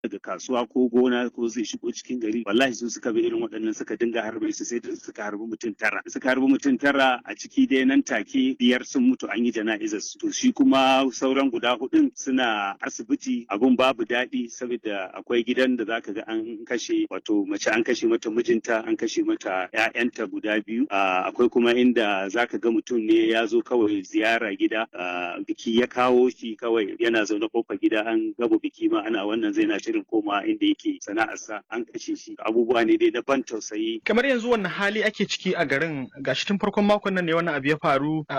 daga kasuwa ko gona ko zai shigo cikin gari wallahi su suka bi irin waɗannan suka dinga harbe su sai da suka harbi mutum tara suka harbi mutum tara a ciki dai nan take biyar sun mutu an yi jana'izar su to shi kuma sauran guda hudun suna asibiti abun babu daɗi saboda akwai gidan da zaka ga an kashe wato mace an kashe mata mijinta an kashe mata ƴaƴanta guda biyu akwai kuma inda zaka ga mutum ne ya zo kawai ziyara gida biki ya kawo shi kawai yana zaune kofar gida an gaba biki ma ana wannan zai na shirin koma inda yake sana'arsa an kashe shi abubuwa ne dai na ban tausayi kamar yanzu wannan hali ake ciki a garin gashi tun farkon makon nan ne wannan abu ya faru